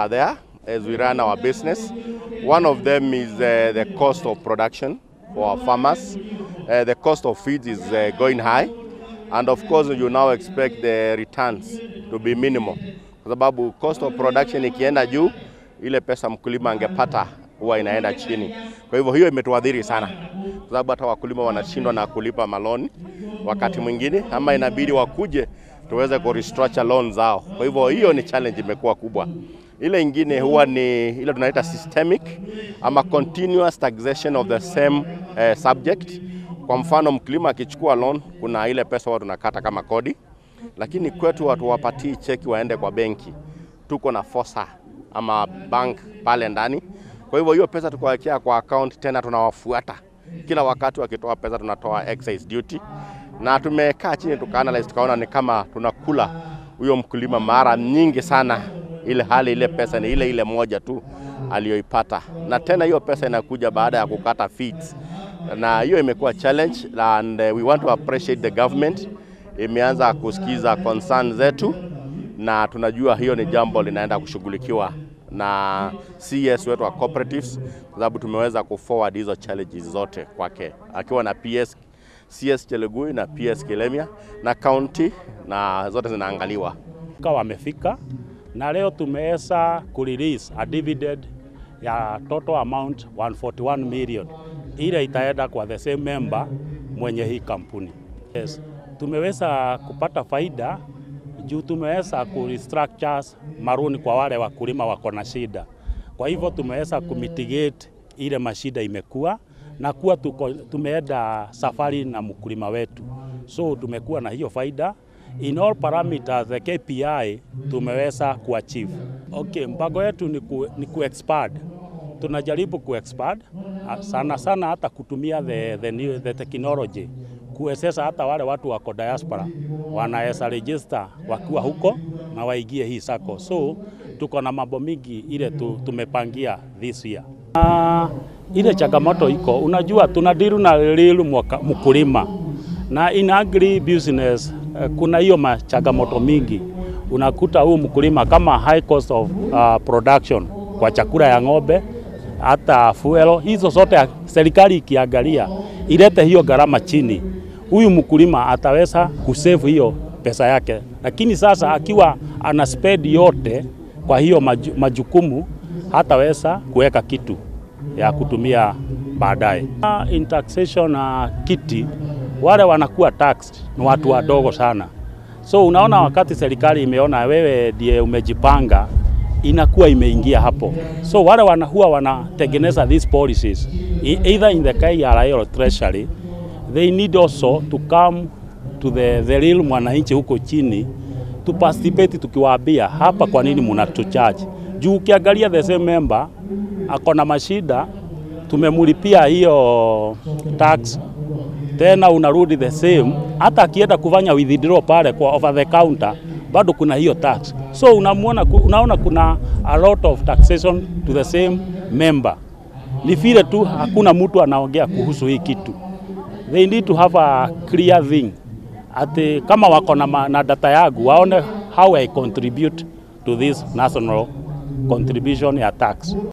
are there as we run our business. One of them is uh, the cost of production for our farmers. Uh, the cost of feed is uh, going high and of course you now expect the returns to be minimal kwa sababu cost of production ikienda juu, ile pesa mkulima angepata huwa inaenda chini. Kwa hivyo hiyo imetuadhiri sana, kwa sababu hata wakulima wanashindwa na kulipa maloni wakati mwingine, ama inabidi wakuje tuweze ku restructure loan zao. Kwa hivyo hiyo ni challenge imekuwa kubwa. Ile ingine huwa ni ile tunaita systemic ama continuous taxation of the same uh, subject. Kwa mfano mkulima akichukua loan, kuna ile pesa huwa tunakata kama kodi, lakini kwetu hatuwapatii cheki waende kwa benki, tuko na fosa ama bank pale ndani. Kwa hivyo hiyo pesa tukawekea kwa account, tena tunawafuata kila wakati wakitoa pesa, tunatoa excise duty, na tumekaa chini tukaanalyze, tukaona ni kama tunakula huyo mkulima mara nyingi sana, ile hali ile pesa ni ile ile moja tu aliyoipata, na tena hiyo pesa inakuja baada ya kukata fees, na hiyo imekuwa challenge and uh, we want to appreciate the government imeanza kusikiza concern zetu, na tunajua hiyo ni jambo linaenda kushughulikiwa na CS wetu wa cooperatives, kwa sababu tumeweza kuforward hizo challenges zote kwake akiwa na PS CS Chelugui na PS Kilemia na county na zote zinaangaliwa. Wamefika na leo tumeweza kurelease a dividend ya total amount 141 million, ile itaenda kwa the same member mwenye hii kampuni. Yes, tumeweza kupata faida juu tumeweza ku restructure maruni kwa wale wakulima wako na shida. Kwa hivyo tumeweza kumitigate ile mashida imekuwa na kuwa tuko, tumeenda safari na mkulima wetu, so tumekuwa na hiyo faida in all parameters the KPI tumeweza kuachieve. Okay, mpango yetu ni ku, ni ku expand. Tunajaribu ku expand sana sana hata kutumia the, the, new, the technology kuwezesha hata wale watu wako diaspora wanaweza register wakiwa huko na waingie hii sako. So tuko na mambo mingi ile tu, tumepangia this year. Uh, ile changamoto iko, unajua tunadiru na real mkulima na in agri business uh, kuna hiyo changamoto mingi. Unakuta huu mkulima kama high cost of uh, production kwa chakula ya ng'ombe hata fuel, hizo zote serikali ikiangalia ilete hiyo gharama chini, huyu mkulima ataweza kusave hiyo pesa yake, lakini sasa akiwa ana spend yote kwa hiyo maju, majukumu hataweza kuweka kitu ya kutumia baadaye. In taxation uh, kiti wale wanakuwa taxed ni watu wadogo sana, so unaona, wakati serikali imeona wewe ndiye umejipanga inakuwa imeingia hapo, so wale wana, huwa wanatengeneza these policies either in the KRA or treasury they need also to come to the, the real mwananchi huko chini to participate, tukiwaambia hapa, kwa nini mnatucharge juu ukiangalia the same member ako na mashida, tumemulipia hiyo tax tena unarudi the same, hata akienda kufanya withdraw pale kwa over the counter bado kuna hiyo tax. So unamuona, unaona kuna a lot of taxation to the same member. Ni vile tu hakuna mtu anaongea kuhusu hii kitu. They need to have a clear thing. Ati kama wako na, na data yangu waone how I contribute to this national contribution ya tax.